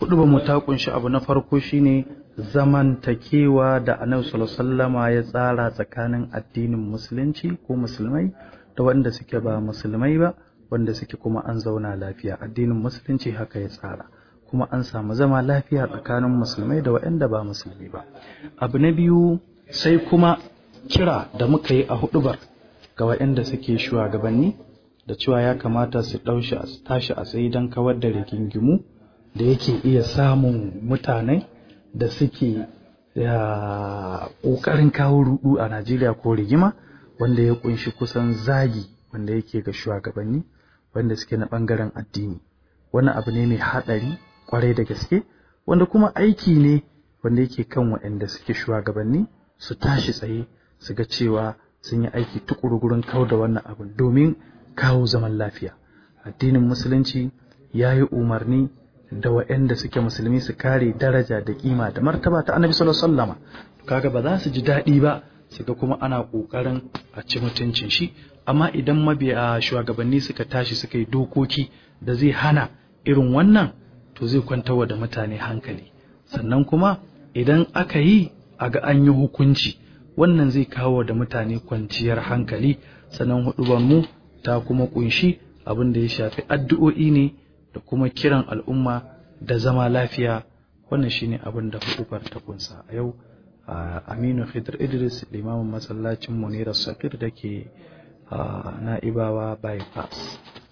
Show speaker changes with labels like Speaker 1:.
Speaker 1: hudu mu ta kunshi abu na farko shine zamantakewa da annabi sallallahu ya tsara tsakanin addinin musulunci ko musulmai da wanda suke ba musulmai ba wanda suke kuma an zauna lafiya addinin musulunci haka ya tsara kuma an samu zama lafiya tsakanin musulmai da waɗanda ba musulmi ba abu na biyu sai kuma kira da muka yi a hudubar ga waɗanda suke shugabanni da cewa ya kamata su ɗaushi a tashi a tsaye don kawar da rigingimu da yake iya samun mutane da suke ƙoƙarin kawo rudu a Najeriya ko rigima wanda ya kunshi kusan zagi wanda yake ga shugabanni wanda suke na ɓangaren addini wani abu ne mai haɗari kwarai da gaske wanda kuma aiki ne wanda yake kan waɗanda suke shugabanni su tashi tsaye su ga cewa sun yi aiki tukuru gurin kawo da wannan abin domin kawo zaman lafiya addinin musulunci ya yi umarni da waɗanda suke musulmi su kare daraja da kima da martaba ta annabi sallallahu alaihi wasallam kaga ba za su ji daɗi ba su ga kuma ana ƙoƙarin a ci mutuncin shi amma idan mabiya shugabanni suka tashi suka yi dokoki da zai hana irin wannan to zai kwantarwa da mutane hankali sannan kuma idan aka yi a ga an yi hukunci wannan zai kawo da mutane kwanciyar hankali sannan hudubar mu ta kuma kunshi abin da ya shafi addu'o'i ne da kuma kiran al'umma da zama lafiya wannan shine abin da hudubar ta kunsa a yau Aminu Khidr Idris limamin masallacin Munira Sakir da ke na'ibawa bypass